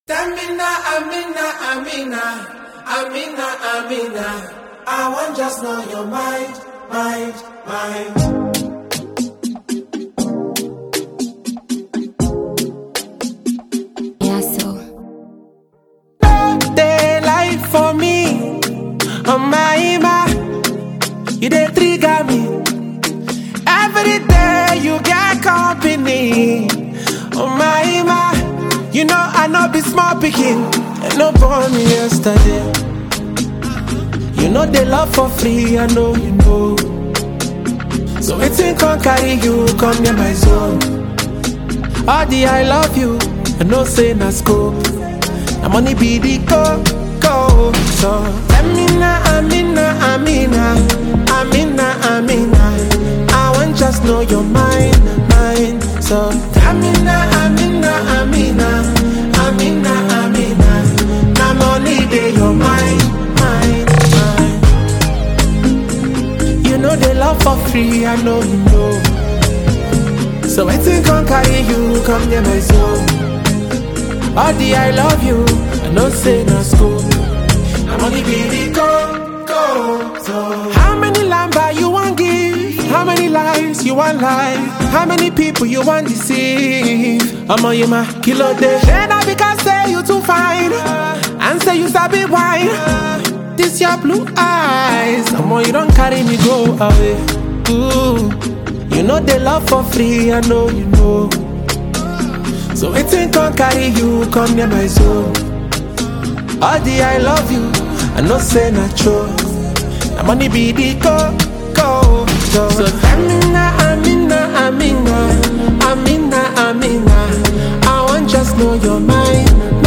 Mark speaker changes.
Speaker 1: Amina, Amina, Amina, Amina, Amina. I want just know your mind, mind, mind.
Speaker 2: Yeah, so
Speaker 1: They lie for me, oh my ima. You they trigger me. Every day you get company, oh my ima. You know I know be small picking, and no born me yesterday. You know they love for free, I know you know. So it's in can carry you, come near my zone. All the I love you, I know say na scope. Na money be the go, go. So Amina, Amina, Amina, Amina, Amina. I want just know your mind, mind. So Amina, Amina, Amina, Amina, Amina. Na money be your mind, mind, mind. You know they love for free, I know you know. So I think can carry you, come near my zone. All the I love you, I know say no school. I'm only be the go, go, so. How many lamba you want give? How many lives you want lie? How many people you want deceive? I'm on you, my kilo day. Then I because say you too fine. And say you sabi wine. This your blue eyes. I'm on you don't carry me go away. Ooh. You know they love for free, I know you know. So waiting can carry you, come near my zone. All the I love you, I know say not true. The money be the go, go, go. So Amina, Amina, Amina, Amina, Amina. I want just know your mind,